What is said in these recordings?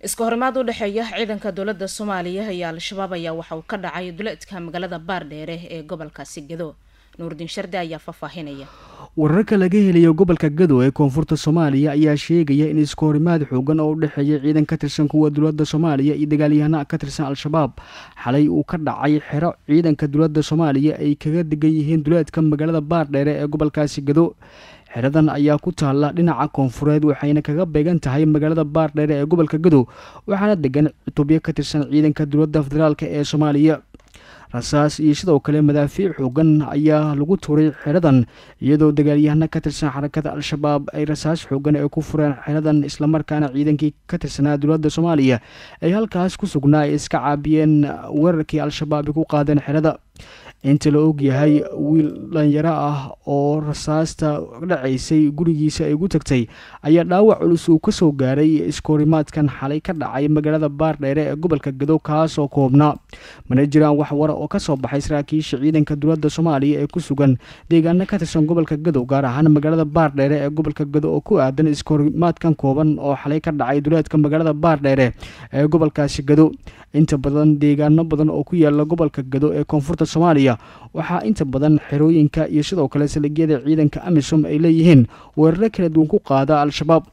iska horimaad u dhexeeya ciidanka dowladda soomaaliya iyo al-shabaab ayaa waxa uu ka dhacay duleedka magaalada baardheere ee gobolkaasi gado nuurdiin shardi ayaa faahfaahinaya wararka laga helayo gobolka gado ee koonfurta soomaaliya ayaa sheegaya in iska horimaad xoogan oo u dhexeeya ciidan ka tirsan kuwa dowladda soomaaliya iyo dagaalyahana ka tirsan al-shabaab xalay uu ka dhacay xero ciidanka dowladda soomaaliya ay kaga degan yihiin duleedka magaalada baardheere ee gobolkaasi gado xeradan ayaa ku taalla dhinaca koonfureed waxayna kaga beegan tahay magaalada baardheere ee gobolka gado waxaana degan cutubyo ka tirsan ciidanka dowladda federaalk ee soomaaliya rasaas iyo sidoo kale madaafiic xoogan ayaa lagu tuuray xeradan iyadoo dagaalyahana ka tirsan xarakada al-shabaab ay rasaas xoogan ay ku fureen xeradan islamarkaana ciidankii ka tirsanaa dowladda soomaaliya ay halkaas ku sugnaa ay iska caabiyeen weerarkii al-shabaab ay ku qaadeen xerada inta la og yahay wiil dhalinyaro ah oo rasaasta dhacaysay gurigiisa ay ugu tagtay ayaa dhaawac culus uu kasoo gaaray iskoorimaadkan xalay ka dhacay magaalada baardheere ee gobolka gado kaasoo koobnaa mana jiraan wax wara oo kasoo baxay saraakiisha ciidanka dowladda soomaaliya ee ku sugan deegaano ka tirsan gobolka gado gaar ahaan magaalada baardheere ee gobolka gado oo ku aadan iskoorimaadkan kooban oo xalay ka dhacay duleedka magaalada baardheere ee gobolkaasi gado inta badan deegaano badan oo ku yaala gobolka gado ee koonfurta soomaaliya waxaa inta badan xerooyinka iyo sidoo kale saligyada ciidanka amisom ay leeyihiin weeraro kala duwan ku qaada al-shabaab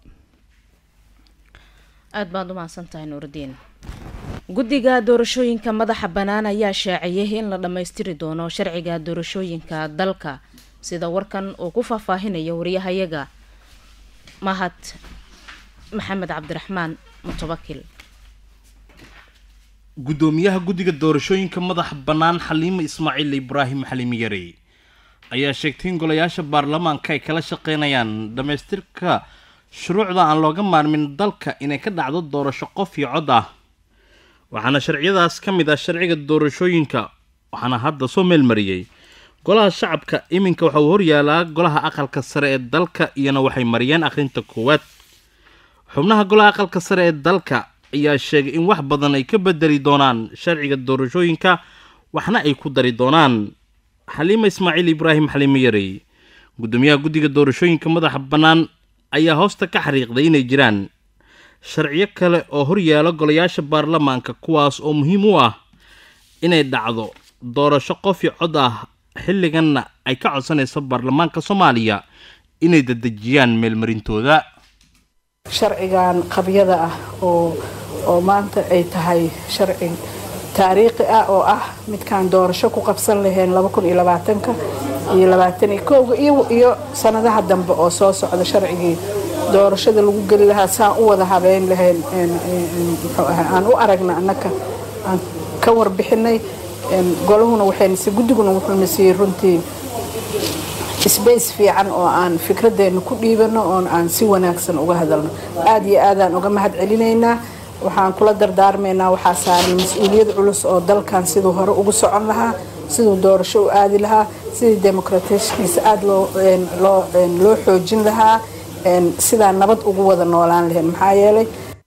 aada baad u mahadsantahay nuurdiin guddiga doorashooyinka madaxa bannaan ayaa shaaciyay in la dhammaystiri doono sharciga doorashooyinka dalka sida warkan uu ku faahfaahinayo wariyahayaga mahad maxamed cabdiraxmaan mutawakil guddoomiyaha guddiga doorashooyinka madaxa bannaan xaliimo ismaaciil ibraahim xaliimi yarey ayaa sheegtay in golayaasha baarlamaanka ay kala shaqeynayaan dhammaystirka shuruucda aan looga maarmin dalka inay ka dhacdo doorasho qof iyo cod ah waxaana sharciyadaas ka mid ah sharciga doorashooyinka waxaana hadda soo meelmariyey golaha shacabka iminka waxa uu horyaalaa golaha aqalka sare ee dalka iyana waxay mariyeen akhrinta koowaad xubnaha golaha aqalka sare ee dalka ayaa sheegay in wax badan ay ka bedeli doonaan sharciga doorashooyinka waxna ay ku dari doonaan xaliima ismaaciil ibraahim xaliimo yarey guddoomiyaha guddiga doorashooyinka madaxa bannaan ayaa hoosta ka xariiqday inay jiraan sharciyo kale oo horyaalo golayaasha baarlamaanka kuwaas oo muhiim u ah inay dhacdo doorasho qof iyo cod ah xilliganna ay ka codsanayso baarlamaanka soomaaliya inay dadejiyaan meelmarintooda sharcigan qabyada ah oo oo maanta ay tahay sharci taariikhi ah oo ah midkaan doorasho ku qabsan lahayn ka iyo labaataniyokowga iyo sanadaha dambe oo soo socda sharcigii doorashada lagu geli lahaa saan u wada habeyn lahayn muxuu ahaa aan u aragna annaka aan ka warbixinay golahuna waxaynase guddiguna wuxuuna siiyey runtii sbace fiican oo aan fikradeenna ku dhiibano oon aan si wanaagsan uga hadalno aada iyo aadaan uga mahad celinaynaa waxaan kula dardaarmaynaa waxaa saaran mas-uuliyad culus oo dalkan siduu hore ugu socon lahaa siduu doorasho u aadi lahaa sidii demoqrateshkiisa aada loo xoojin lahaa sidaa nabad ugu wada noolaan lahayn maxaa yeelay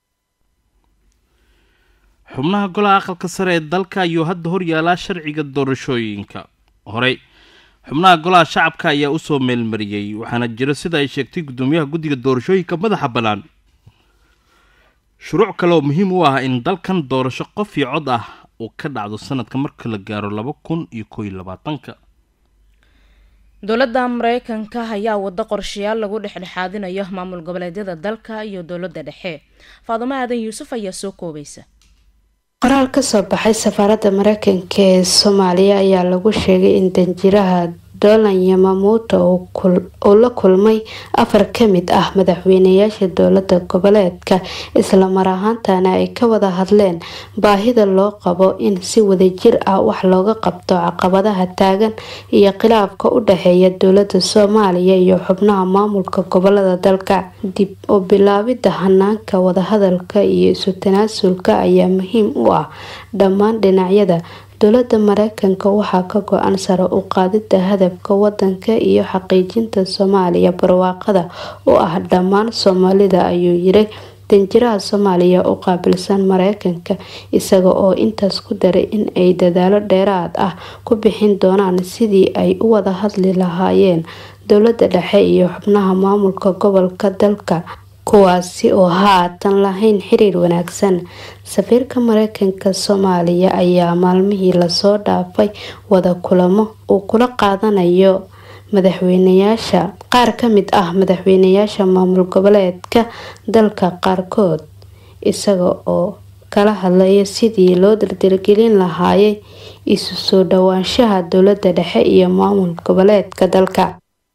xubnaha golaha aqalka sare ee dalka ayuu hadda horyaalaa sharciga doorashooyinka horey xubnaha golaha shacabka ayaa usoo meelmariyey waxaana jira sida ay sheegtay guddoomiyaha guddiga doorashooyinka madaxa bannaan shuruuc kale oo muhiim u ah in dalkan doorasho qof iyo cod ah uu ka dhacdo sanadka marka la gaaro laba kun iyo koo iyo labaatanka dowladda mareykanka ayaa wado qorshayaal lagu dhexdhexaadinayo maamul goboleedyada dalka iyo dowladda dhexe faadumo aadan yuusuf ayaa soo koobaysa qoraal kasoo baxay safaaradda mareykanka ee soomaaliya ayaa lagu sheegay in danjiraha dolan yamamuuto uu la kulmay afar kamid ah madaxweynayaasha dowlada goboleedka islamar ahaantana ay ka wada hadleen baahida loo qabo in si wadajir ah wax looga qabto caqabadaha taagan iyo khilaafka u dhexeeya dowlada soomaaliya iyo xubnaha maamulka gobolada dalka dib u bilaabida hanaanka wadahadalka iyo isu tanaasulka ayaa muhiim u ah dhammaan dhinacyada dowlada mareykanka waxaa ka go-an sare u qaadida hadafka wadanka iyo xaqiijinta soomaaliya barwaaqada u ah dhammaan soomaalida ayuu yiri danjiraha soomaaliya u qaabilsan mareykanka isaga oo intaas ku daray in ay dadaalo dheeraad ah ku bixin doonaan sidii ay u wada hadli lahaayeen dowlada dhexe iyo xubnaha maamulka gobolka dalka kuwaasi oo haatan lahayn xiriir wanaagsan safiirka mareykanka soomaaliya ayaa maalmihii lasoo dhaafay wada kulamo uu kula qaadanayo madaxweynayaasha qaar ka mid ah madaxweynayaasha maamul goboleedka dalka qaarkood isaga oo kala hadlaya sidii loo dardargelin lahaayay isu soo dhowaanshaha dowlada dhexe iyo maamul goboleedka dalka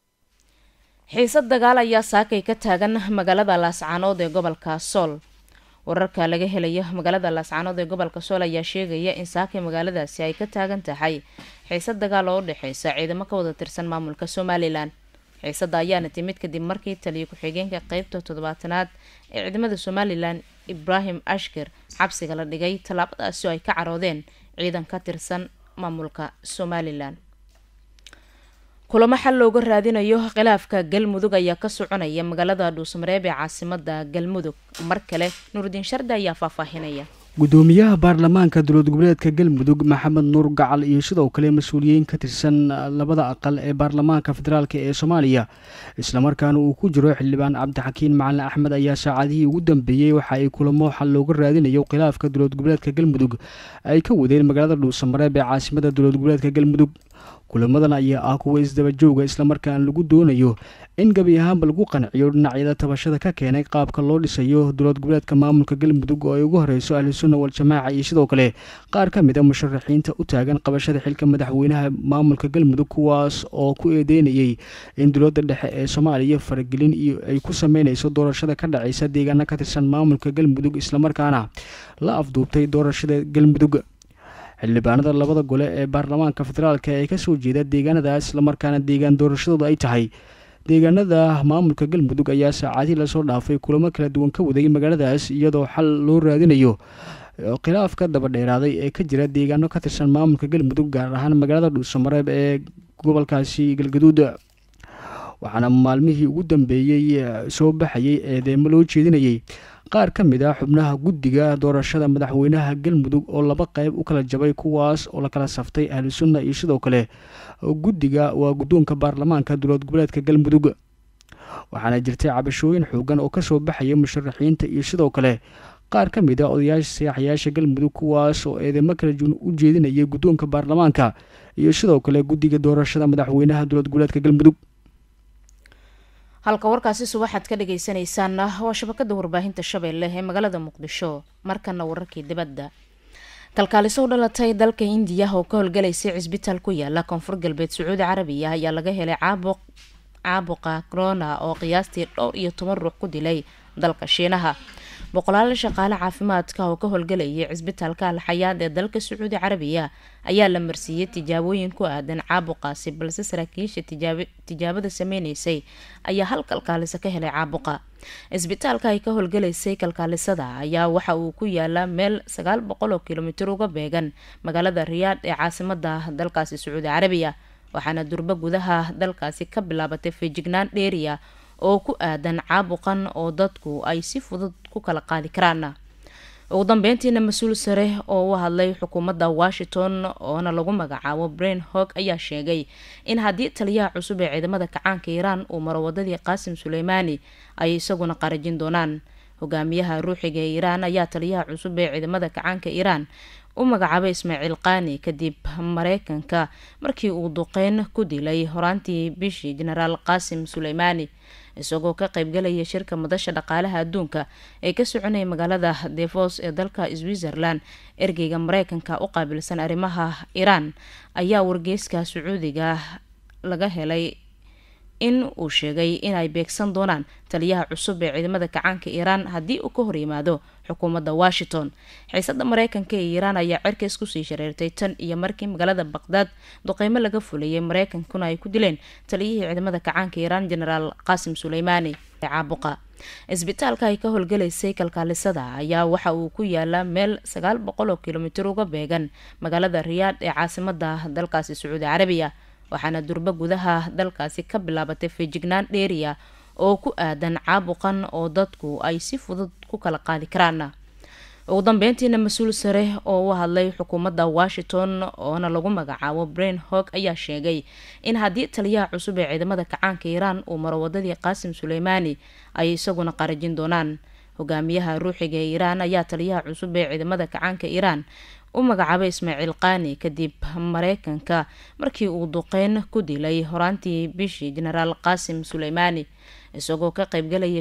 xiisad dagaal ayaa saakay ka taagan magaalada laascaanood ee gobolka sool wararka laga helayo magaalada laascaanood ee gobolka sool ayaa sheegaya in saakay magaaladaasi ay ka taagan tahay xiisad dagaal oo u dhexeysa ciidamo ka wada tirsan maamulka somalilan xiisada ayaana timid kadib markii taliyo ku-xigeenka qeybta toddobaatanaad ee ciidamada somalilan ibraahim ashkir cabsiga la dhigay tallaabadaasi oo ay ka caroodeen ciidan ka tirsan maamulka somalilan kulamo xal looga raadinayo khilaafka galmudug ayaa ka soconaya magaalada dhuusamareeb ee caasimada galmudug mar kale nuurdiin shardi ayaa faahfaahinaya gudoomiyaha baarlamaanka dowlad goboleedka galmudug maxamed nuur gacal iyo sidoo kale mas-uuliyiin ka tirsan labada aqal ee baarlamaanka federaalk ee soomaaliya islamarkaana uu ku jiro xildhibaan cabdixakiin macalin axmed ayaa saacadihii ugu dambeeyey waxa ay kulamo xal looga raadinayo khilaafka dowlad goboleedka galmudug ay ka wadeen magaalada dhuusamareeb ee caasimada dowlad goboleedka galmudug kulamadan ayaa ah kuwa isdabajooga islamarkaana lagu doonayo in gebi ahaanba lagu qanciyo dhinacyada tabashada ka keenay qaabka loo dhisayo dowlad goboleedka maamulka galmudug oo ay ugu horeyso ahlusunna wal-jamaaca iyo sidoo kale qaar ka mid a musharaxiinta u taagan qabashada xilka madaxweynaha maamulka galmudug kuwaas oo ku eedeynayay in dowladda dhexe ee soomaaliya faragelin iyo ay ku sameyneyso doorashada ka dhaceysa deegaana ka tirsan maamulka galmudug islamarkaana la afduubtay doorashada galmudug xildhibaanada labada gole ee baarlamaanka federaalk ee kasoo jeeda deegaanadaas islamarkaana deegaan doorashadooda ay tahay deegaanada maamulka galmudug ayaa saacadihii lasoo dhaafay kulamo kala duwan ka waday magaaladaas iyadoo xal loo raadinayo khilaafka daba dheeraaday ee ka jira deegaano ka tirsan maamulka galmudug gaar ahaan magaalada dhuusamareeb ee gobolkaasi galgaduud waxaana maalmihii ugu dambeeyey soo baxayay eedeemo loo jeedinayay qaar ka mid ah xubnaha guddiga doorashada madaxweynaha galmudug oo laba qeyb u kala jabay kuwaas oo la kala saftay ahlu sunna iyo sidoo kale guddiga waa guddoonka baarlamaanka dowlad goboleedka galmudug waxaana jirtay cabashooyin xoogan oo kasoo baxaya musharaxiinta iyo sidoo kale qaar ka mid ah odayaasha siyaaxayaasha galmudug kuwaas oo eedeymo kala duwan u jeedinayay guddoonka baarlamaanka iyo sidoo kale guddiga doorashada madaxweynaha dowlad goboleedka galmudug halka warkaasi subaxaad ka dhageysanaysaana waa shabakada warbaahinta shabeelle ee magaalada muqdisho markana wararkii dibadda kalkaaliso u dhalatay dalka indiya oo ka howlgalaysay cisbitaal ku yaala koonfur galbeed sacuudi carabiya ayaa laga helay caabuq caabuqa corona oo qiyaastii dhowr iyo toban ruux ku dilay dalka shiinaha boqolaal shaqaale caafimaadka oo ka howlgalayay cisbitaalka alxayaad ee dalka sacuudi carabiya ayaa la marsiiyey tijaabooyin ku aadan caabuqaasi balse saraakiisha tijaabada sameyneysay ayaa hal kalkaaliso ka helay caabuqa cisbitaalka ay ka howlgalaysay kalkaalisada ayaa waxa uu ku yaalaa meel sagaal boqol oo kilomitir uga beegan magaalada riyaad ee caasimada dalkaasi sacuudi carabiya waxaana durbo gudaha dalkaasi ka bilaabatay feejignaan dheeriya oo ku aadan caabuqan oo dadku ay si fudud ku kala qaadi karaan ugu dambeyntiina mas-uul sare oo u hadlay xukuumadda washington oona lagu magacaabo brain hog ayaa sheegay in haddii taliyaha cusub ee ciidamada kacaanka iiraan uu maro wadadii qaasim suleymaani ay isaguna qarajin doonaan hogaamiyaha ruuxiga ee iiraan ayaa taliyaha cusub ee ciidamada kacaanka iiraan u magacaabay ismaaciil qaani kadib mareykanka markii uu duqeyn ku dilay horaantii bishii jenaraal qaasim suleymaani isagoo ka qeybgalaya shirka madasha dhaqaalaha adduunka ee ka soconaya magaalada devos ee dalka switzerland ergeyga mareykanka u qaabilsan arrimaha iiraan ayaa wargeyska sacuudiga laga helay in uu sheegay inay beegsan doonaan taliyaha cusub ee ciidamada kacaanka iiraan haddii uu ka hor yimaado xukuumadda washington xiisada mareykanka ee iiraan ayaa cerkays kusii shareertay tan iyo markii magaalada baqdaad duqeymo laga fulayay mareykankuna ay ku dileen taliyihii ciidamada kacaanka iiraan genaraal qaasim suleymaani caabuqa cisbitaalka ay ka howlgalaysay kalkaalisada ayaa waxa uu ku yaalaa meel sagaal boqol oo kilomitir uga beegan magaalada riyaad ee caasimada dalkaasi sacuudi carabiya waxaana durbo gudaha dalkaasi ka bilaabatay feejignaan dheeriya oo ku aadan caabuqan oo dadku ay si fudud ku kala qaadi karaan ugu dambeyntiina mas-uul sare oo u hadlay xukuumadda washington oona lagu magacaabo brain hog ayaa sheegay in haddii taliyaha cusub ee ciidamada kacaanka iiraan uu maro wadadii qaasim suleymaani ay isaguna qarajin doonaan hogaamiyaha ruuxiga ee iiraan ayaa taliyaha cusub ee ciidamada kacaanka iiraan u magacaabay ismaaciil qaani kadib mareykanka markii uu duqeyn ku dilay horaantii bishii jenaraal qaasim suleymaani isagoo ka qaybgalaya